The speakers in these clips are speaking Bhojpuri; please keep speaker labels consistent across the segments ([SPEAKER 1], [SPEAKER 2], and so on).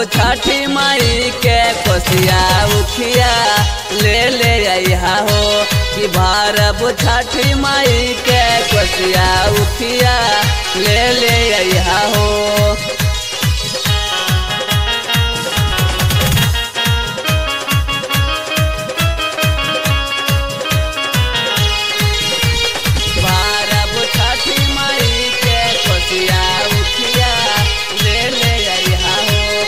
[SPEAKER 1] छठी माई के कोसिया उखिया ले ले अइहा हो कि भारब छठी माई के कोसिया उखिया ले ले अइहा हो भारब छठी माई के कोसिया उखिया ले ले अइहा हो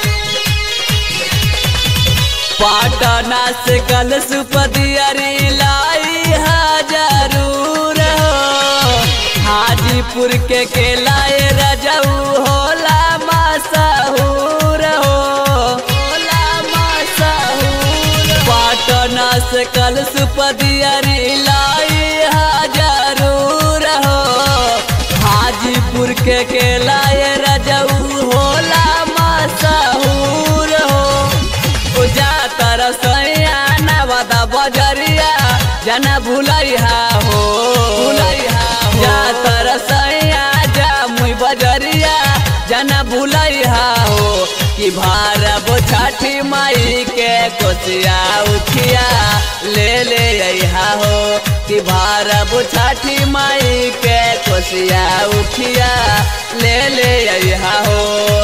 [SPEAKER 1] पाटना से कल सुपदियरी लाई हा जरूर हो हाजीपुर के केलाए रजऊ होला मसहूर हो होला मसहूर पाटना से कल सुपदियरी लाई हा जरूर हो हाजीपुर के केलाए रजऊ होला मसहूर हो पूजा तरसैया नवदा बजरिया जना भुलैहा हो भुलैहा जा तरसैया जा मुई बजरिया जना भुलैहा हो कि भारब छठी माई के कोसिया उखिया ले ले अइहा हो कि भारब छठी माई के कोसिया उखिया ले ले अइहा हो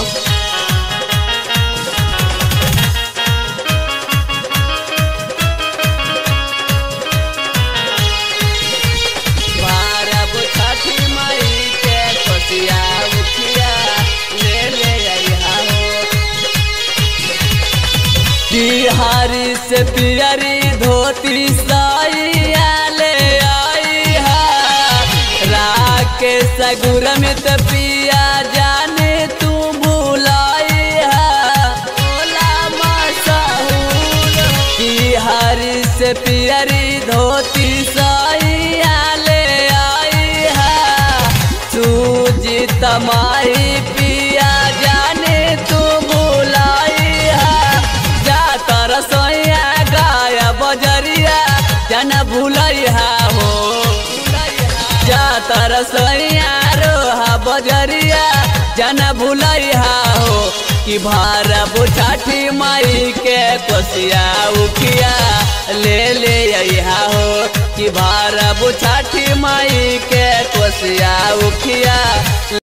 [SPEAKER 1] भारब छठी माई के कोसिया उठिया ले ले अइहा हो बिहारी से पियरी धोती साइया ले आई हा राके सगुर में त पिया जाने तू बुलाई हा ओला मसहूर बिहारी से पियरी धोती साइया ले आई हा सूजी तमाही पिया जाने तू बुलाई हा जा तरसैया गाया बजरिया जन भूलैहा हो जा तरसैया रोहा बजरिया जन भूलैहा हो कि भारब छठी माई के कोसिया उखिया ले ले अइहा हो कि भारब छठी माई के कोसिया उखिया